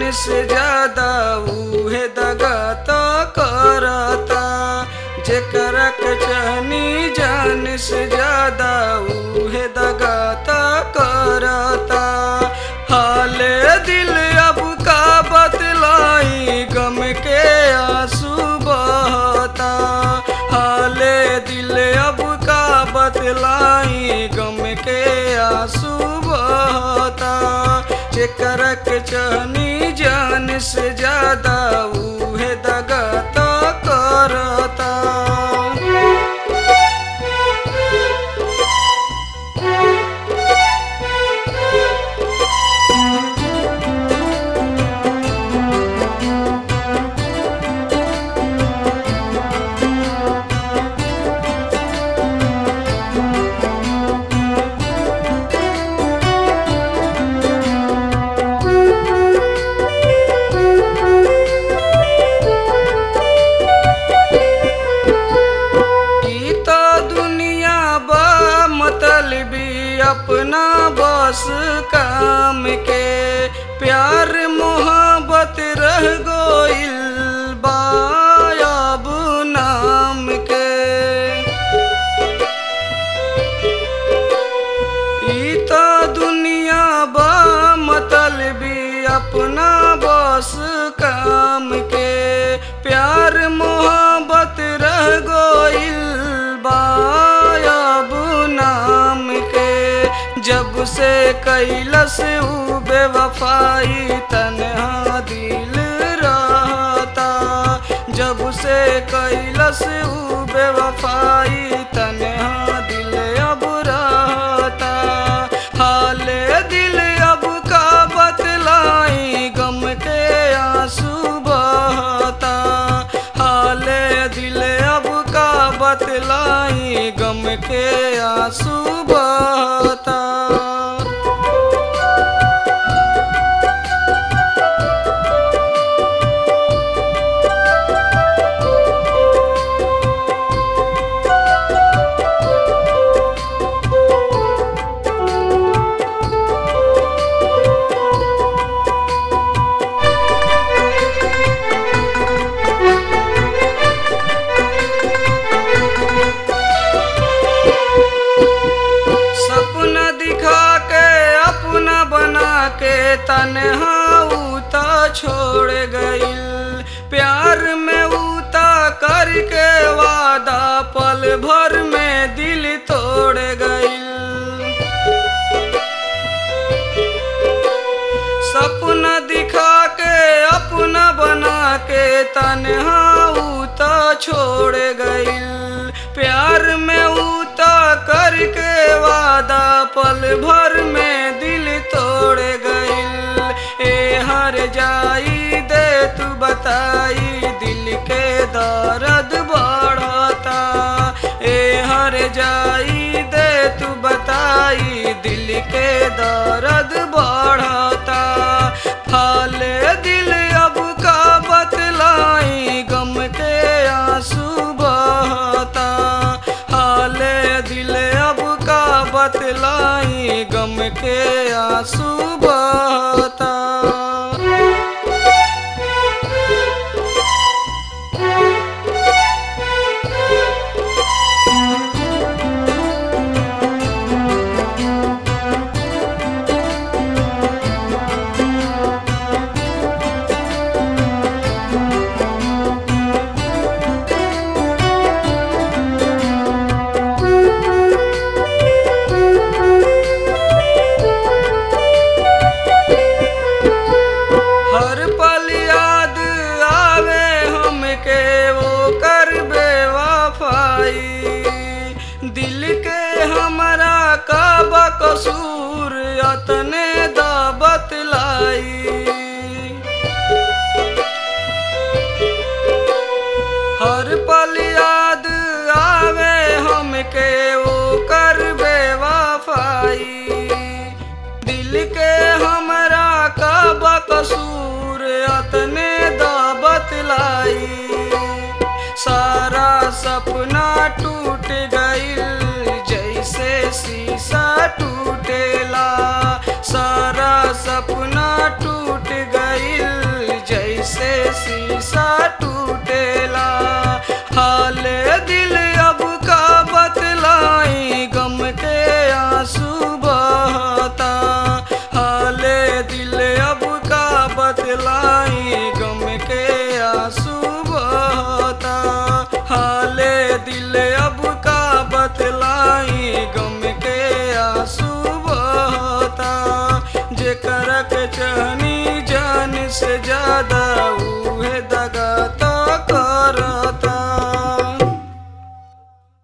जान से ज्यादा उहे दगा तो करता जेकरा के चाहनी जान से ज्यादा उहे दगा तो करता हाले दिल अब का बतलाई गम के आंसू बहता हाले दिल अब का बतलाई गम के आंसू बहता जेकरा के चाहनी जान से ज्यादा उहे दगा तो करता ई तो दुनिया बा मतलबी अपना बस काम के प्यार मोहब्बत रह गोइल बा अब नाम के ई तो दुनिया बा मतलबी अपना बस काम के प्यार मोहब्बत रह गोइल बा अब नाम के जब से कैलस ऊ बेवफाई तन्हा दिल रहता जब से कैलस ऊ बेवफाई तन्हा दिल अब रहता हाले दिल अब का बतलाई गम के आंसू बहता हाले दिल अब का बतलाई गम के आंसू बहता सपना दिखा के अपना बना के तन्हा उता छोड़ गइल प्यार में उता करके वादा पल भर में दिल तोड़ गइल सपना दिखा के अपना बना के तन्हा उता छोड़ गइल प्यार में उता करके वादा पल भर में दिल तोड़ गइल ए हर जाई दे तू बताई दिल के दर्द बढ़ता ए हर जाई दे तू बताई दिल के दर्द बढ़ता फाले दिल अब का बतलाई गम के आंसू बहता हाले दिल अब का बतलाई गम के आंसू बहता बतलाई गम के आंसू बहता हाले दिल अब का बतलाई गम के आंसू बहता जेकर के चहनी जान से ज्यादा उहे दगा